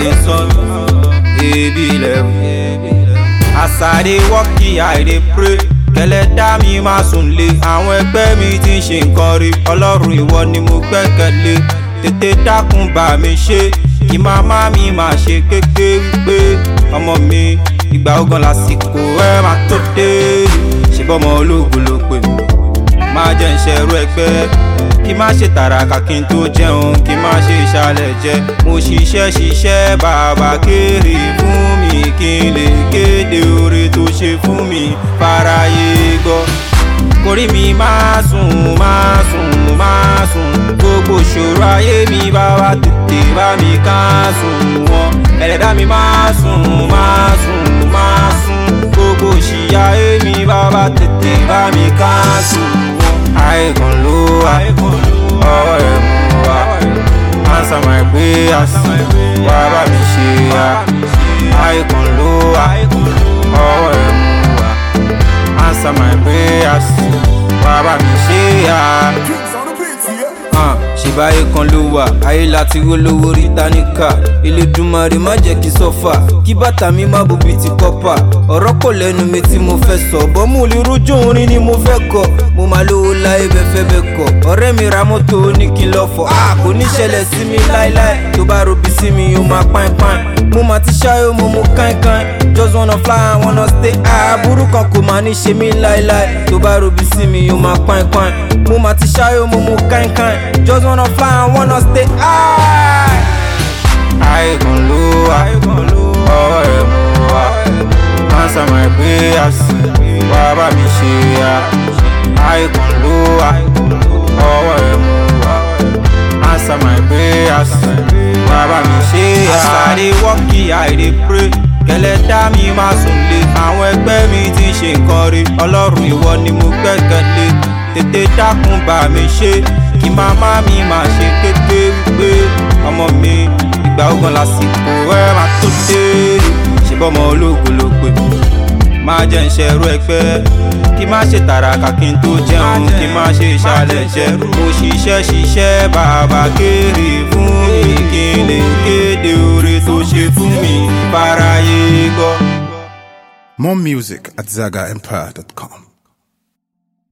lè sọ mí ebi lẹ́wọ̀. As I dey work here, I dey pray. Kẹlẹ́dá mi máa sùn lé. Àwọn ẹgbẹ́ mi ti ń ṣe nǹkan rí. Ọlọ́run ìwọ ni mo gbẹ́kẹ̀lé. Tètè dákun bá mi ṣe. Kí màmá mi máa ṣe kéke wípé ọmọ mi ìgbà ogan lásìkò ẹ máa tó dé. Ṣèbọ́mọ ológun ló pè mí. Máa jẹ́ ìṣẹ̀rú ẹgbẹ́. Kí má ṣe tàràkà kí n tó jẹun. Kí má ṣe ìṣàlẹ̀ jẹ. Mo ṣiṣẹ́ ṣiṣẹ́ bàbá kéré fún mi. Kí n lè kéde oore tó ṣe fún mi. Fáráyé gbọ́. Kórí mi máa sùn, máa sùn, máa sùn. Gbogbo ìṣòro ayé mi bàbá tètè bá mi ká sùn wọn. Ẹlẹ́dá mi máa sùn, máa sùn, máa sùn. Gbogbo ìṣìyà ayé mi bàbá tètè bá mi ká sùn wọn. Àìkàn ló wà, ọwọ́ rẹ̀ mú wa. Answer my prayers, wá bá mi ṣe ya. Àìkàn ló wà, ọwọ́ rẹ̀ mú wa. Answer my prayers, wá bá mi ṣe ya. Ah, ṣèbáyé kan ló wà ayé láti rówó rí táníkà Elédùmarè má jẹ́ kí sọ́fà kí bàtà mi má bobi ti kọ́pà ọ̀rọ̀ kò lẹ́nu mi tí mo fẹ́ sọ bọ́ mo lè rójú orin ni mo fẹ́ kọ mo máa lówó láyé bẹ́fẹ́ bẹ́ kọ ọ̀rẹ́ mi ra mọ́tò ní kí n lọ fọ a kò ní ṣẹlẹ̀ sí mi láéláé tó bá robi sí mi ó máa pàìn pàìn mo máa ti ṣáyó mo mú káìnkáìn just wanna fly I wanna stay àbúrú kan kò máa ní ṣe mí láéláé tó bá robi sí mi ó máa pàìn pàìn mo máa ti ṣáyó mo mú káìnkáìn just wanna fly I wanna stay high. Àìkàn ló wà, ọwọ́ rẹ̀ mú wa. Answer my prayers, wá bá mi ṣe ya. Àìkàn ló wà, ọwọ́ rẹ̀ mú wa. Answer my prayers, wá bá mi ṣe ya. As I dey work here, I dey pray. Kẹlẹ́dá mi máa sùn lé. Àwọn ẹgbẹ́ mi ti ń ṣe nǹkan rí. Ọlọ́run ìwọ ni mo gbẹ́kẹ̀lé. Tètè dákun bá mi ṣe. Kí màmá mi máa ṣe kéke wípé ọmọ mi ìgbà ogan lásìkò ẹ máa tó dé. Ṣèbọ́mọ ológun ló pè mí. Máa jẹ́ ìṣẹ̀rú ẹgbẹ́. Kí má ṣe tàràkà kí n tó jẹun. Kí má ṣe ìṣàlẹ̀ jẹ. Mo ṣiṣẹ́ ṣiṣẹ́ bàbá kéré fún mi. Kí n lè kéde oore tó ṣe fún mi. Fáráyé gbọ́. More music at ZagaEmpire.com.